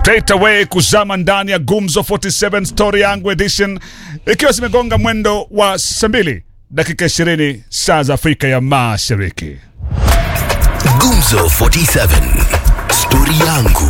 straight away kuzama ndani ya Gumzo 47 Story yangu edition, ikiwa zimegonga mwendo wa saa mbili dakika 20 saa za Afrika ya Mashariki. Gumzo 47 Stori yangu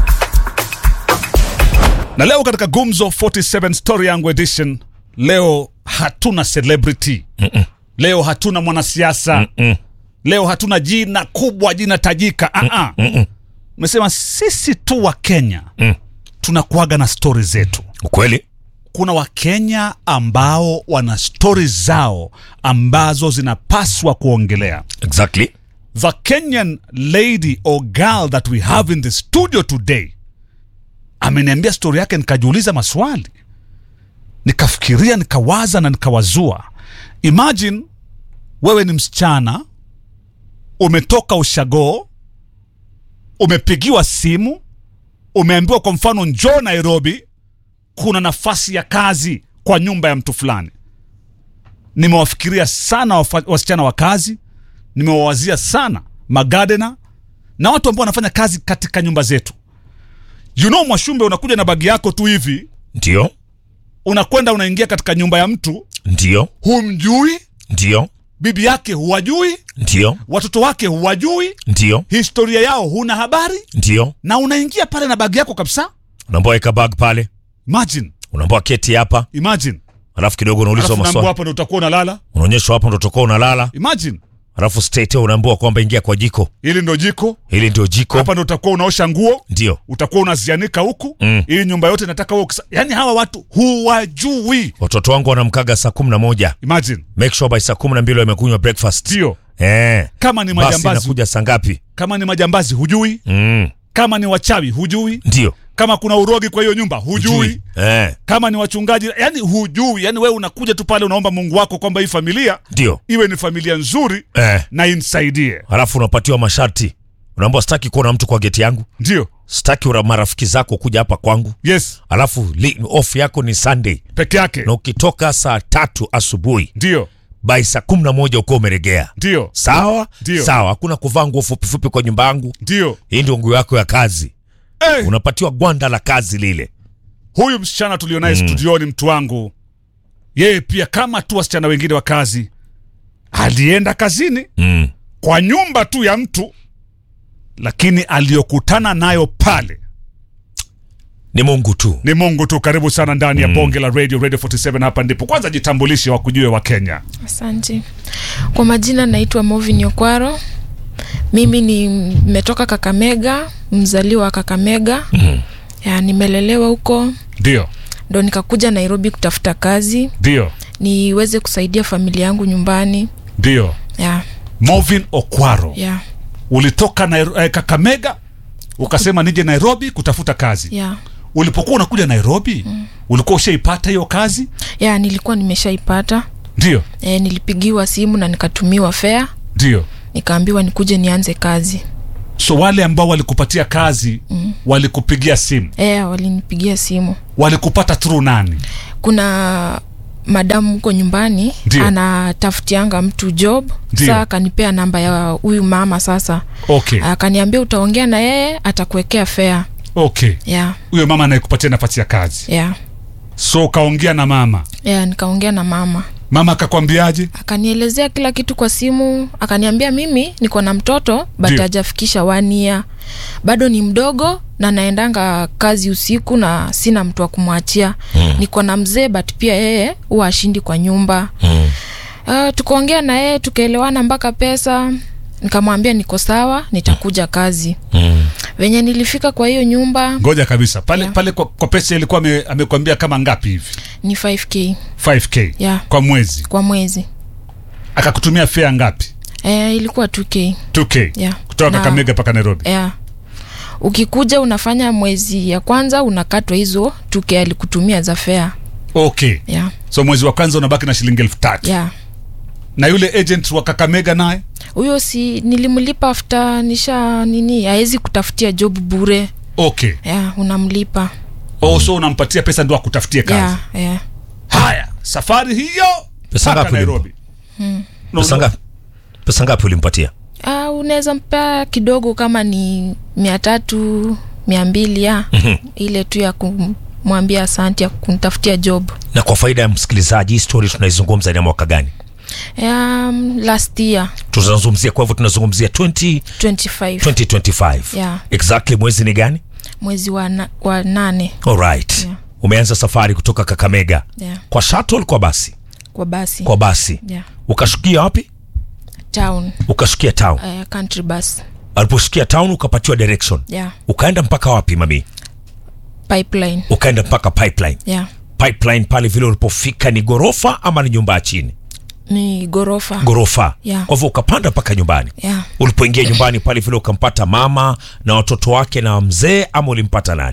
Na leo katika Gumzo 47 Story yangu edition, leo hatuna celebrity leo hatuna mwanasiasa leo hatuna jina kubwa, jina tajika. Ah, ah. Umesema sisi tu wa Kenya tunakuaga na stori zetu. Ukweli Kuna Wakenya ambao wana stori zao ambazo zinapaswa kuongelea. exactly. The Kenyan lady or girl that we have in the studio today ameniambia stori yake, nikajiuliza maswali, nikafikiria, nikawaza na nikawazua. Imagine wewe ni msichana, umetoka ushago, umepigiwa simu, umeambiwa kwa mfano, njoo Nairobi, kuna nafasi ya kazi kwa nyumba ya mtu fulani. Nimewafikiria sana wafa- wasichana wa kazi, nimewawazia sana magadena na watu ambao wanafanya kazi katika nyumba zetu. You know, Mwashumbe, unakuja na bagi yako tu hivi, Ndio, unakwenda unaingia katika nyumba ya mtu, ndio, humjui, ndio, bibi yake huwajui, ndio, watoto wake huwajui, ndio, historia yao huna habari, ndio. na unaingia pale na bagi yako kabisa. Unaambiwa weka bag pale, Imagine, unaambiwa keti hapa, imagine, alafu kidogo unaulizwa alafu naambiwa maswali, hapo ndo utakuwa unalala. unaonyeshwa hapo ndo utakuwa unalala, Imagine, alafu state unaambiwa kwamba ingia kwa jiko, hili ndo jiko, hili ndio jiko, hapa ndo utakuwa unaosha nguo, ndio utakuwa unazianika huku Mm. ili nyumba yote nataka wewe ukisa... yani hawa watu huwajui. watoto wangu wanamkaga saa kumi na moja. Imagine, Make sure by saa kumi na mbili wamekunywa breakfast. ndio Eh, kama ni basi majambazi, inakuja saa ngapi? kama ni majambazi hujui, Mm, kama ni wachawi hujui, ndio kama kuna urogi kwa hiyo nyumba hujui, Eh, kama ni wachungaji yani hujui. Yani wewe unakuja tu pale unaomba Mungu wako kwamba hii familia ndio iwe ni familia nzuri eh. na imsaidie. Alafu unapatiwa masharti, unaambiwa sitaki kuona mtu kwa geti yangu, Ndio, sitaki ura- marafiki zako kuja hapa kwangu, yes, alafu li- off yako ni Sunday peke yake. na ukitoka saa tatu asubuhi Ndio, by saa kumi na moja uko umeregea. ndio, Sawa Ndio. sawa, hakuna kuvaa nguo fupifupi kwa nyumba yangu. ndio. Hii ndio nguo yako ya kazi, Eh, unapatiwa gwanda la kazi lile. huyu msichana tulionaye studioni, mtu wangu, yeye pia kama tu wasichana wengine wa kazi, alienda kazini Mm. kwa nyumba tu ya mtu, lakini aliyokutana nayo pale Ni Mungu tu. ni Mungu tu. Karibu sana ndani ya bonge la radio, Radio 47. Hapa ndipo kwanza jitambulishe, wakujue wa Kenya. Asante. Kwa majina naitwa Movin Okwaro. Mimi ni nimetoka Kakamega, mzaliwa wa Kakamega. Ya, nimelelewa huko Ndio, ndo nikakuja Nairobi kutafuta kazi ndio, niweze kusaidia familia yangu nyumbani. ndio. Ya, Movin Okwaro, ya, ulitoka Nairo, eh, Kakamega ukasema nije Nairobi kutafuta kazi. ya. Ulipokuwa unakuja Nairobi ulikuwa ushaipata hiyo kazi? Ya, nilikuwa nimeshaipata. Ndio, E, nilipigiwa simu na nikatumiwa fea, ndio. nikaambiwa nikuje nianze kazi. So wale ambao walikupatia kazi walikupigia simu, E, walinipigia simu. walikupata through nani? kuna madamu huko nyumbani Ndio. anatafutianga mtu job Ndio. saa akanipea namba ya huyu mama sasa Okay, akaniambia utaongea na yeye atakuwekea fea okay. ya Huyo mama anayekupatia nafasi ya kazi, ya so ukaongea na mama, ya nikaongea na mama mama akakwambiaje? akanielezea kila kitu kwa simu akaniambia mimi niko na mtoto but Ndio. hajafikisha wania bado ni mdogo na naendanga kazi usiku na sina mtu wa kumwachia mm. niko na mzee but pia yeye huwa ashindi kwa nyumba Mm. Uh, tukaongea na yeye tukaelewana mpaka pesa nikamwambia niko sawa nitakuja kazi Mm. venye nilifika kwa hiyo nyumba Ngoja kabisa pale Yeah. pale kwa, kwa pesa ilikuwa ame- amekwambia kama ngapi hivi? ni 5k 5k Yeah. kwa mwezi, kwa mwezi akakutumia fare ngapi? e, ilikuwa 2k 2k Yeah. kutoka Na- Kakamega mpaka Nairobi. yeah. ukikuja unafanya mwezi ya kwanza unakatwa hizo 2k alikutumia za fea Okay, yeah. so mwezi wa kwanza unabaki na shilingi elfu tatu yeah. na yule agent wa Kakamega naye huyo si nilimlipa after nisha nini hawezi kutafutia job bure okay. yeah, unamlipa Oh, so unampatia pesa ndo akutafutie kazi. yeah, yeah. Haya, safari hiyo Pesa mpaka ngapi Nairobi. No, Pesa no. ngapi? Pesa ngapi ulimpatia? Uh, unaweza mpea kidogo kama ni mia tatu mia mbili ya ile tu ya kumwambia asanti ya kunitafutia job na kwa faida ya msikilizaji hii story tunaizungumza ni ya mwaka gani um, last year tunazungumzia kwa hivyo tunazungumzia 20, 25 2025 Yeah. exactly mwezi ni gani mwezi wa, na, wa nane alright Yeah. umeanza safari kutoka kakamega yeah. kwa shuttle kwa basi kwa basi kwa basi yeah. ukashukia wapi town ukashukia town uh, country bus aliposhukia town ukapatiwa direction yeah. ukaenda mpaka wapi mami pipeline ukaenda mpaka pipeline yeah. pipeline pale vile ulipofika ni gorofa ama ni nyumba ya chini ni gorofa gorofa Yeah. kwa hivyo ukapanda mpaka nyumbani yeah. ulipoingia nyumbani pale vile ukampata mama na watoto wake na mzee ama ulimpata nani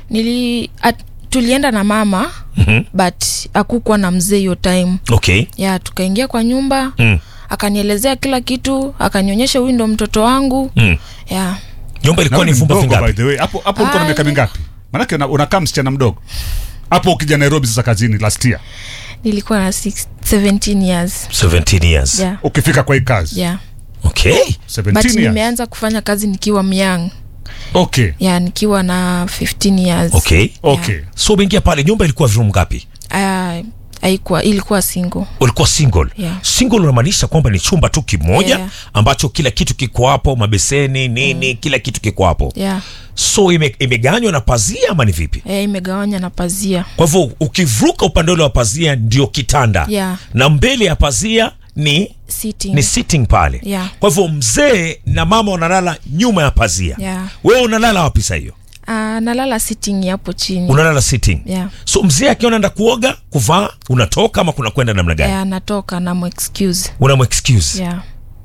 nili at, tulienda na mama Mhm. but akukuwa na mzee hiyo time okay ya tukaingia kwa nyumba mm. akanielezea kila kitu akanionyesha huyu ndo mtoto wangu Mm. ya nyumba ilikuwa ni Na wewe vyumba mdogo, by vingapi the way. hapo hapo ulikuwa na Ah. miaka mingapi maanake una- unakaa msichana mdogo hapo ukija nairobi sasa kazini last year nilikuwa na six, 17 years 17 years yeah. ukifika kwa hii kazi yeah. okay 17 but years nimeanza kufanya kazi nikiwa myang okay ya nikiwa na 15 years okay okay so umeingia pale nyumba ilikuwa room ngapi Ah, haikuwa ilikuwa single ulikuwa single Yeah. single unamaanisha kwamba ni chumba tu kimoja Yeah. ambacho kila kitu kiko hapo mabeseni nini kila kitu kiko hapo yeah. so ime, imeganywa na pazia ama ni vipi Eh, imegawanya na pazia kwa hivyo ukivuka upande ule wa pazia ndio kitanda Yeah. na mbele ya pazia ni sitting ni sitting pale Yeah. kwa hivyo mzee na mama wanalala nyuma ya pazia Yeah. wewe unalala wapi saa hiyo Ah, nalala sitting hapo chini unalala sitting Yeah. so mzee akiwa naenda kuoga kuvaa unatoka ama kuna kwenda namna gani Eh, anatoka na excuse unamexcuse yeah.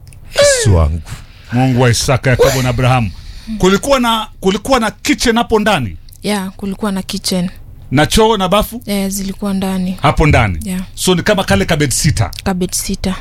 Yesu wangu mungu wa isaka yakobo na abrahamu kulikuwa na kulikuwa na kitchen hapo ndani yeah, kulikuwa na kitchen na choo na bafu eh, zilikuwa ndani hapo ndani Yeah. so ni kama kale kabed sita kabet sita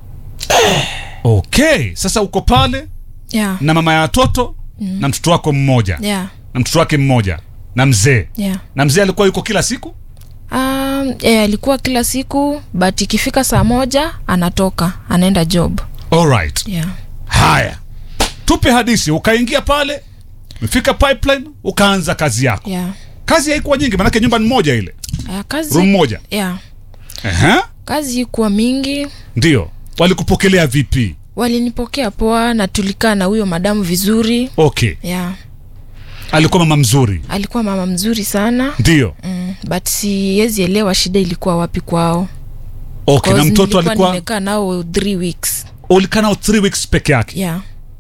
okay sasa uko pale yeah. na mama ya watoto mm. na mtoto wako mmoja yeah. na mtoto wake mmoja na mzee yeah. na mzee alikuwa yuko kila siku Um, eh, alikuwa kila siku but ikifika saa moja anatoka anaenda job alright yeah. haya tupe hadisi ukaingia pale umefika pipeline ukaanza kazi yako Yeah. kazi haikuwa nyingi manake nyumba ni moja ile Uh, kazi room moja yeah. Ehe, kazi ikuwa mingi ndio walikupokelea vipi walinipokea poa na tulikaa na huyo madamu vizuri okay yeah. alikuwa mama mzuri alikuwa mama mzuri sana ndio mm, but siwezi elewa shida ilikuwa wapi kwao okay na Cause mtoto nilikuwa alikuwa nimekaa nao three weeks ulikaa nao three weeks peke yake yeah.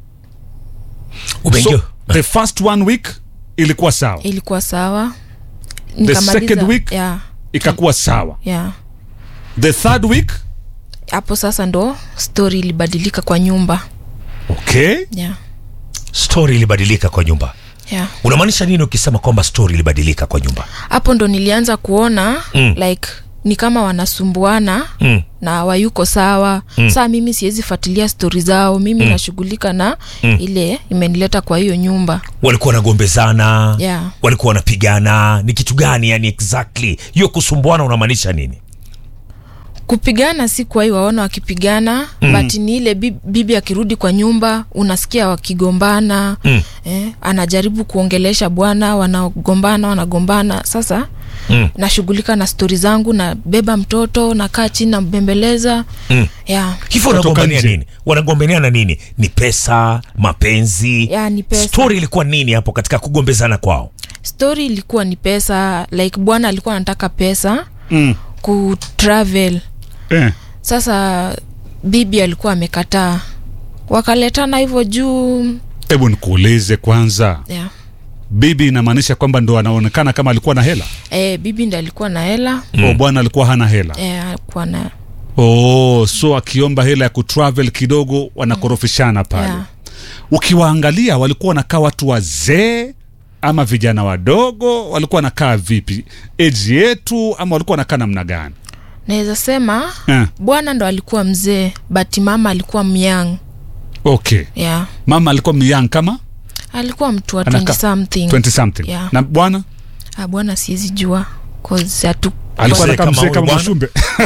umeingia so, the first one week ilikuwa sawa ilikuwa sawa second week? yeah, ikakuwa sawa yeah. the third week hapo sasa ndo story ilibadilika kwa nyumba okay yeah. story ilibadilika kwa nyumba Yeah. unamaanisha nini ukisema kwamba story ilibadilika kwa nyumba hapo ndo nilianza kuona Mm. like ni kama wanasumbuana mm. na wayuko sawa mm. saa mimi siwezi fuatilia stori zao mimi mm. nashughulika na mm. ile imenileta kwa hiyo nyumba walikuwa wanagombezana Yeah. walikuwa wanapigana ni kitu gani yani exactly hiyo kusumbuana unamaanisha nini kupigana si kwa hiyo waona wakipigana mm. but ni ile bibi, bibi akirudi kwa nyumba unasikia wakigombana Mm. eh, anajaribu kuongelesha bwana wanagombana wanagombana sasa Mm. nashughulika na stori zangu nabeba mtoto nakaa chini nambembeleza Mm. yeah. hivyo Kutoka wanagombania nje. nini wanagombaniana nini ni pesa mapenzi Ya, ni pesa. story ilikuwa nini hapo katika kugombezana kwao stori ilikuwa ni pesa like bwana alikuwa anataka pesa mm. kutravel eh. sasa bibi alikuwa amekataa wakaletana hivyo juu hebu nikuulize kwanza yeah. bibi inamaanisha kwamba ndo anaonekana kama alikuwa na hela e, bibi ndi alikuwa na hela mm. o bwana alikuwa hana hela e, alikuwa na oh, so akiomba hela ya kutravel kidogo wanakorofishana pale Yeah. ukiwaangalia walikuwa wanakaa watu wazee ama vijana wadogo walikuwa wanakaa vipi eji yetu ama walikuwa wanakaa namna gani naweza sema eh. bwana ndo alikuwa mzee but mama alikuwa myang okay yeah. mama alikuwa myang kama alikuwa mtu wa Anaka- 20 something 20 something Yeah. na bwana Ah, bwana siwezi jua 'cause hatu alikuwa Mzee anakaa kama mzee huyu kama bwana? mashumbe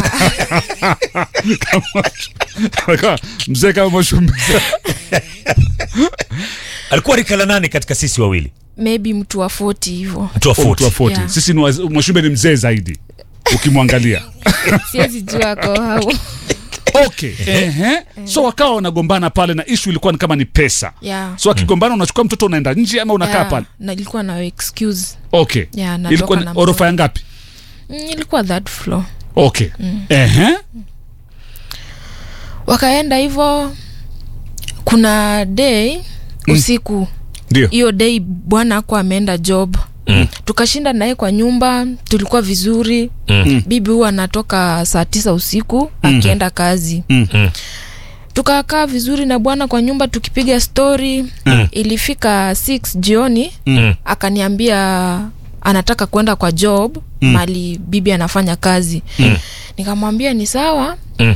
Kama- alikuwa mzee kama mashumbe alikuwa rika la nani katika sisi wawili maybe mtu wa 40 hivyo mtu wa Oh, mtu wa 40 40. Yeah. sisi ni waz- mwashumbe ni mzee zaidi ukimwangalia siwezi jua ko au okay Ehe. so wakawa wanagombana pale na ishu ilikuwa ni kama ni pesa yeah. so akigombana unachukua mtoto unaenda nje ama unakaa Yeah, pale na ilikuwa na excuse okay Yeah, natoka ilikuwa ni na orofa mtoto. ya ngapi mm, ilikuwa that floor okay Ehe. wakaenda hivyo kuna day usiku ndio hiyo day bwana ako ameenda job Mm. tukashinda naye kwa nyumba tulikuwa vizuri Mm. bibi huwa anatoka saa tisa usiku akienda kazi Mm. Mm. tukakaa vizuri na bwana kwa nyumba tukipiga stori Mm. ilifika 6 jioni Mm. akaniambia anataka kwenda kwa job Mm. mali bibi anafanya kazi Mm. nikamwambia ni sawa Mm.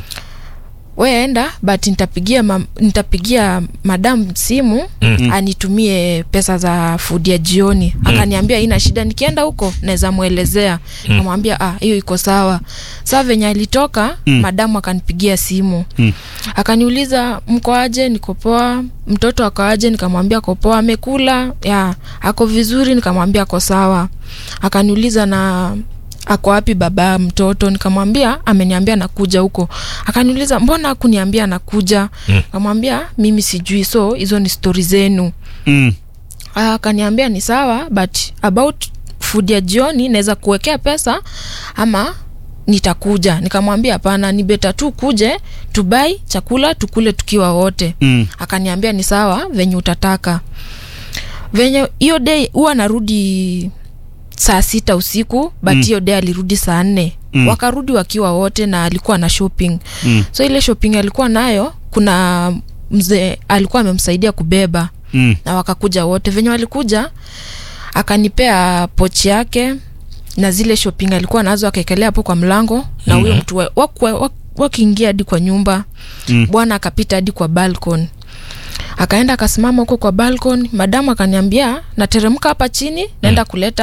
we enda but nitapigia mam, nitapigia madam simu Mm. anitumie pesa za food ya jioni akaniambia ina shida nikienda huko naweza mwelezea kamwambia ah hiyo iko sawa saa venye alitoka Mm. madamu akanipigia simu Mm. akaniuliza mko aje niko poa mtoto ako aje nikamwambia ako poa amekula ya ako vizuri nikamwambia ako sawa akaniuliza na ako wapi baba mtoto nikamwambia ameniambia nakuja huko akaniuliza mbona akuniambia nakuja Mm. kamwambia mimi sijui so hizo ni stori zenu Mm. Ah, akaniambia ni sawa but about food ya jioni naweza kuwekea pesa ama nitakuja nikamwambia hapana ni beta tu kuje tubai chakula tukule tukiwa wote Mm. akaniambia ni sawa venye utataka venye hiyo day huwa narudi saa sita usiku but Mm. hiyo day alirudi saa nne Mm. wakarudi wakiwa wote na alikuwa na shopping Mm. so ile shopping alikuwa nayo kuna mzee alikuwa amemsaidia kubeba Mm. na wakakuja wote venye walikuja akanipea pochi yake na zile shopping alikuwa nazo akaekelea hapo kwa mlango na huyo mtu wa- wakwe- wak- wakiingia hadi kwa nyumba Mm. bwana akapita hadi kwa balcon akaenda akasimama huko kwa balcon madamu akaniambia nateremka hapa chini naenda kuleta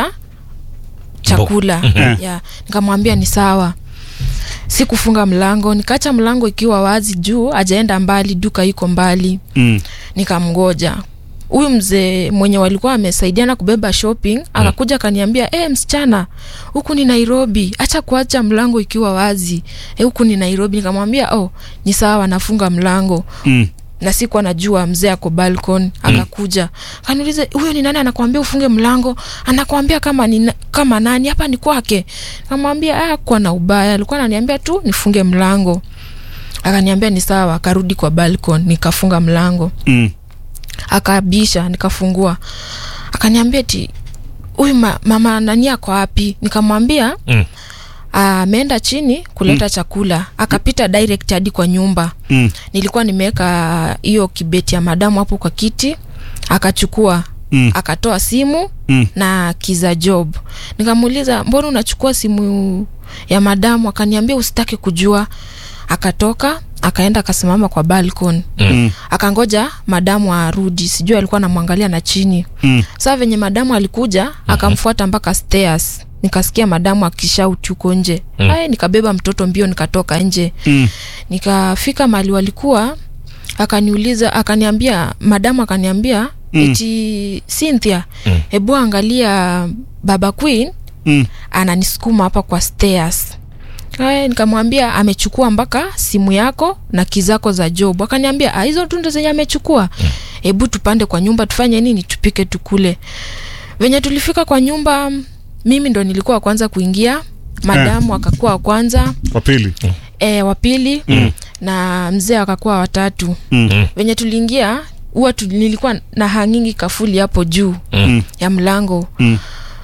chakula Mhm. yeah. nikamwambia ni sawa sikufunga mlango nikaacha mlango ikiwa wazi juu ajaenda mbali duka iko mbali Mm. nikamgoja huyu mzee mwenye walikuwa amesaidiana kubeba shopping akakuja akaniambia e, msichana huku ni nairobi acha kuacha mlango ikiwa wazi e, huku ni nairobi nikamwambia oh ni sawa nafunga mlango Mm. na sikuwa najua mzee ako balcon akakuja akaniuliza huyo ni nani anakwambia ufunge mlango anakwambia kama ni, kama nani hapa ni kwake kamwambia ah, kuwa na ubaya alikuwa ananiambia tu nifunge mlango akaniambia ni sawa akarudi kwa balcon nikafunga mlango Mm. akabisha nikafungua akaniambia ti huyu ma, mama nani ako wapi nikamwambia Mm. ameenda chini kuleta chakula akapita direct hadi kwa nyumba Mm. nilikuwa nimeweka hiyo kibeti ya madamu hapo kwa kiti akachukua Mm. akatoa simu Mm. na kiza job nikamuuliza mbona unachukua simu ya madamu akaniambia usitaki kujua akatoka akaenda akasimama kwa balcon Mm. akangoja madamu arudi sijui alikuwa anamwangalia na chini Mm. saa venye madamu alikuja akamfuata mpaka stairs nikasikia madamu akishauti huko nje Mm. Ai, nikabeba mtoto mbio nikatoka nje Mm. nikafika mahali walikuwa akaniuliza akaniambia madamu akaniambia Mm. mm. eti cynthia Mm. hebu angalia baba queen Mm. ananisukuma hapa kwa stairs Aya, nikamwambia amechukua mpaka simu yako na kizako za job akaniambia "Ah, hizo tu ndo zenye amechukua hebu tupande kwa nyumba tufanye nini tupike tukule venye tulifika kwa nyumba mimi ndo nilikuwa wa kwanza kuingia madamu akakuwa wa kwanza Wa pili. e, wa pili Mm. na mzee akakuwa watatu Mm. venye tuliingia huwa tu, nilikuwa na hangingi kafuli hapo juu Mm. ya mlango Mm.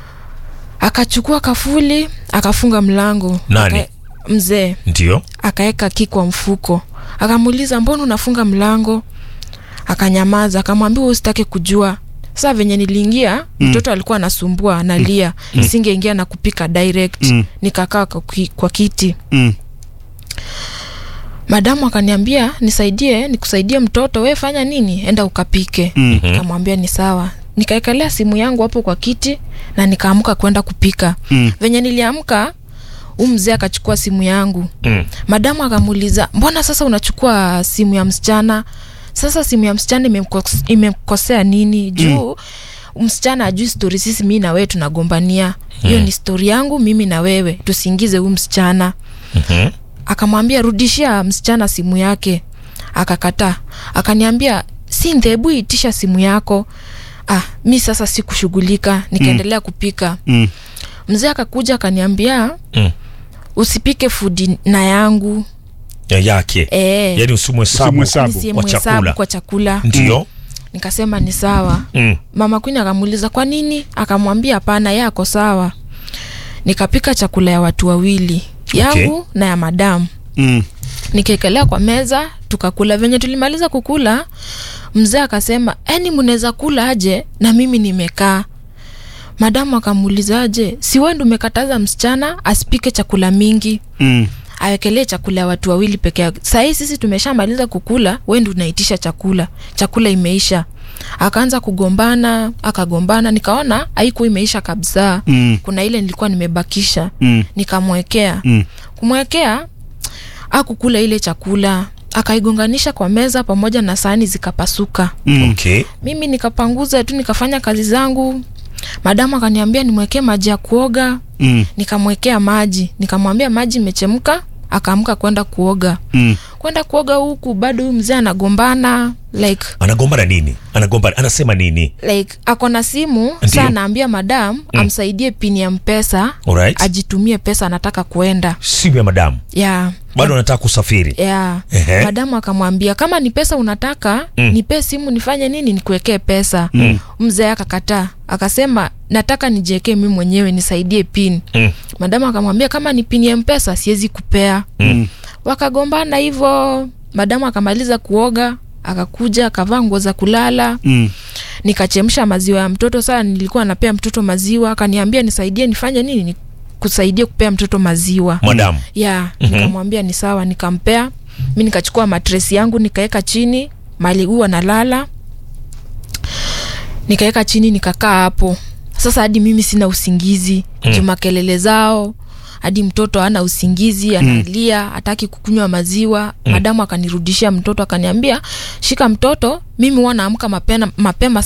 akachukua kafuli akafunga mlango Nani? Aka- mzee ndio akaeka ki kwa mfuko akamuuliza mbona unafunga mlango akanyamaza akamwambia "Wewe usitake kujua saa venye niliingia Mm. mtoto alikuwa anasumbua analia singeingia na kupika direct Mm. nikakaa kwa, ki- kwa kiti Mm. madamu akaniambia nisaidie nikusaidie mtoto we fanya nini enda ukapike Mm. nikamwambia ni sawa nikaekelea simu yangu hapo kwa kiti na nikaamka kwenda kupika Mm. venye niliamka huu mzee akachukua simu yangu mm. madamu akamuuliza mbona sasa unachukua simu ya msichana sasa simu ya msichana imemkos- imemkosea nini juu msichana ajui stori sisi mi na wewe tunagombania hiyo ni stori yangu mimi na wewe tusiingize huu msichana Mhm. akamwambia rudishia msichana simu yake akakataa akaniambia si nthebu itisha simu yako ah mi sasa sikushughulika nikaendelea kupika Mm. mzee akakuja akaniambia Mm. usipike fudi na yangu Ya yake e, yani usimhesabu Usimhesabu. kwa nisiemhesabu chakula kwa chakula ndio nikasema ni sawa Mm. mama kwini akamuuliza kwa nini akamwambia hapana ye ako sawa nikapika chakula ya watu wawili yangu na ya madamu Mm. nikaekelea kwa meza tukakula venye tulimaliza kukula mzee akasema eni mnaweza kula aje na mimi nimekaa madamu akamuuliza aje si wewe ndo umekataza msichana asipike chakula mingi Mm. awekelee chakula ya watu wawili peke yake sahii sisi tumeshamaliza kukula we ndo unaitisha chakula chakula imeisha akaanza kugombana akagombana nikaona haikuwa imeisha kabisa Mm. kuna ile nilikuwa nimebakisha Mm. nikamwekea Mm. kumwekea akukula ile chakula akaigonganisha kwa meza pamoja na sahani zikapasuka Mm. okay mimi nikapanguza tu nikafanya kazi zangu madamu akaniambia nimwekee maji ya kuoga Mm. nikamwekea maji nikamwambia maji imechemka akaamka kwenda kuoga Mm. kwenda kuoga huku bado huyu mzee anagombana like anagombana nini anagombana anasema nini like ako na simu Ndiyo. saa anaambia madam mm. amsaidie pini ya mpesa Alright. ajitumie pesa anataka kuenda simu ya madamu ya bado anataka kusafiri ya Ehe. madamu akamwambia kama ni pesa unataka Mm. nipe simu nifanye nini nikuwekee pesa mm. mzee akakataa akasema nataka nijiekee mi mwenyewe nisaidie pin Mm. madamu akamwambia kama ni pin ya mpesa siwezi kupea Mm. wakagombana hivyo madamu akamaliza kuoga akakuja akavaa nguo za kulala Mm. nikachemsha maziwa ya mtoto saa nilikuwa napea mtoto maziwa akaniambia nisaidie nifanye nini Ni- kusaidia kupea mtoto maziwa madamu ya nikamwambia ni sawa nikampea mi nikachukua matresi yangu nikaweka chini mali huwa nalala nikaweka chini nikakaa hapo sasa hadi mimi sina usingizi mm. juma kelele zao hadi mtoto ana usingizi analia hataki kukunywa maziwa mm. madamu akanirudishia mtoto akaniambia shika mtoto mimi huwa naamka mapema, mapema